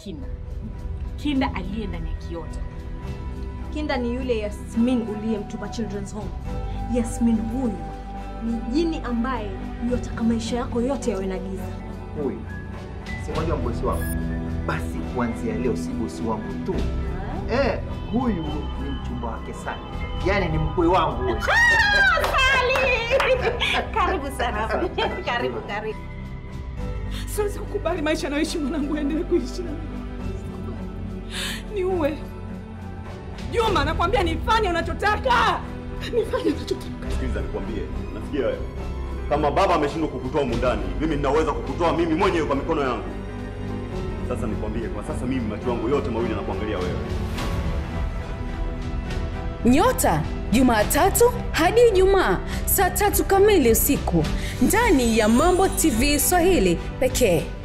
Kinda. Kinda aliye ndani ya kiota. Kinda ni yule Yasmin uliyemtupa Children's Home. Yasmin huyu ni jini ambaye yotaka maisha yako yote yawe na giza. Huyu si unajua mbosi wangu, basi kuanzia leo si bosi wangu tu eh, huyu ni mchumba wake sana, yaani ni mkwe wangu huyu. Karibu sana. Karibu, karibu. Siwezi kukubali maisha anayoishi mwanangu aendelee kuishi na mimi. Niue. Juma, nakwambia nifanye unachotaka. Nifanye unachotaka. Sikiliza nikwambie, nafikia kama baba ameshindwa kukutoa humu ndani, mimi ninaweza kukutoa mimi mwenyewe kwa mikono yangu. Sasa nikwambie, kwa sasa mimi macho yangu yote mawili yanakuangalia wewe. Nyota Jumatatu hadi Ijumaa saa tatu kamili usiku ndani ya Mambo TV Swahili pekee.